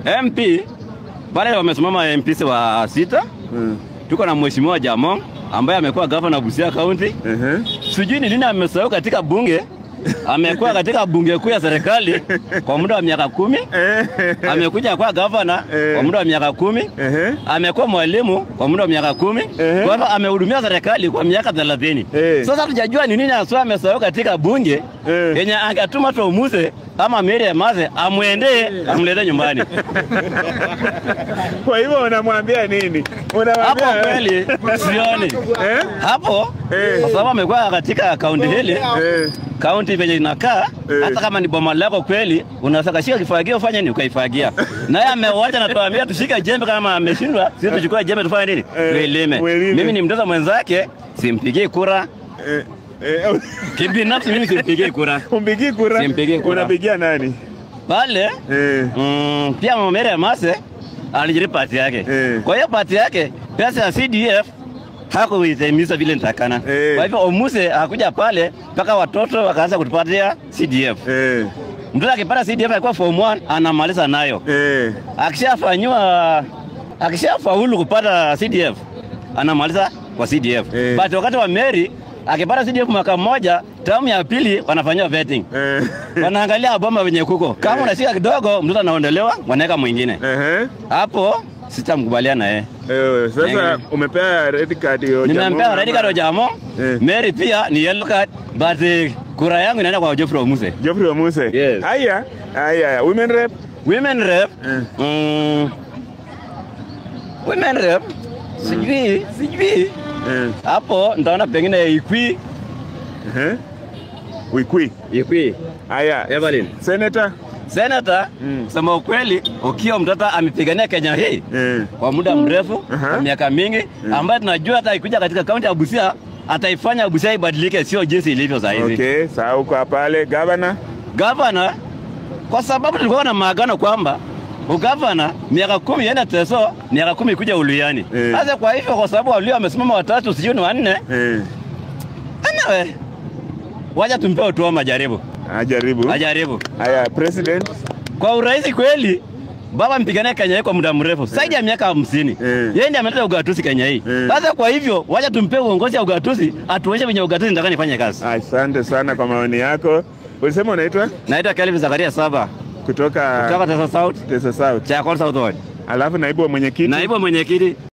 MP pale wamesimama MPs wa sita. Mm. Tuko na mheshimiwa Jamong ambaye amekuwa gavana Busia County. Ehe. Sijui ni nini amesahau katika bunge. Amekuwa katika bunge kuu ya serikali kwa muda wa miaka kumi. Eh. Amekuja kwa gavana Eh. kwa muda wa miaka kumi. Ehe. amekuwa mwalimu kwa muda wa miaka kumi Ehe. kwa hivyo amehudumia serikali kwa miaka thelathini Eh. sasa tujajua ni nini haswa amesahau katika bunge Eh. yenye angetuma Tomuse ama Mary Emase amwendee amlete nyumbani Kwa hivyo unamwambia nini? hapo Unamwambia kweli sioni Eh? hapo Eh. kwa sababu amekuwa katika kaunti hili Eh. kaunti venye inakaa Eh. hata kama ni boma lako kweli, unaweza kashika kifagio ufanye nini, ukaifagia. Naye amewacha na tuambia tushike jembe, kama ameshindwa sisi tuchukue jembe tufanye nini, Eh, tuilime. tuilime. Mimi ni mtoto mwenzake, simpigie kura Eh. Eh. kibinafsi, mimi simpigie kura Umpigii kura? Simpigii kura. Unapigia nani? pale. Eh. Mm, pia Mama Mary Emase alijiri pati yake Eh. kwa hiyo pati yake pesa ya CDF hakuitimiza vile nitakana. Eh. Kwa hivyo Omuse hakuja pale mpaka watoto wakaanza kutupatia CDF. Eh. Mtoto akipata CDF alikuwa form 1 anamaliza nayo. Eh. Akishafanyiwa akishafaulu kupata CDF anamaliza kwa CDF. Eh. But wakati wa Mary akipata CDF mwaka mmoja, tamu ya pili wanafanyiwa vetting. Eh. Wanaangalia bomba venye kuko. Kama unashika kidogo, mtoto anaondolewa, wanaweka mwingine. Ehe. Hapo sitamkubaliana yeye. Eh, sasa Ehe. umepea red card hiyo Nimempea Jamhuri red card ama- Jamo. Eh. Mary pia ni yellow card, but eh, kura yangu inaenda kwa Geoffrey Omuse. Geoffrey Omuse. Yes. Haya. Haya. Women rep. Women rep. Eh. Mm, women rep. Sijui, sijui. Eh. Hapo nitaona pengine Ikwi. Ehe. Wikwi. Ikwi. Haya. Evelyn. Senator. Senator, Mm. sema ukweli, Okiya Mtata amepigania Kenya hii Eh. kwa muda mrefu, Aha. kwa miaka mingi, ambaye tunajua hata ikikuja katika kaunti ya Busia ataifanya Busia ibadilike, sio jinsi ilivyo sasa hivi. Okay, sawa uko pale governor. Gavana, kwa sababu tulikuwa na maagano kwamba ugavana miaka kumi yenda Teso, miaka kumi kuja Uluiani. Eh. Sasa kwa hivyo, kwa sababu Waluya wamesimama watatu, sijui ni wanne, Eh. anawe wacha tumpe utuo majaribu, Ajaribu. ajaribu Haya, president. kwa urahisi kweli. Baba mpigania Kenya hii kwa muda mrefu zaidi ya miaka hamsini. Eh. Yeye ndiye ameleta ugatuzi Kenya hii. Eh. Sasa kwa hivyo, wacha tumpe uongozi ya ugatuzi, atuonyeshe venye ugatuzi nataka nifanye kazi. Asante sana kwa maoni yako. Ulisema unaitwa Naitwa Kelvin Zakaria Saba kutoka kutoka Tesa South, Tesa South. Chakol South Ward. Alafu naibu wa mwenyekiti. Naibu mwenyekiti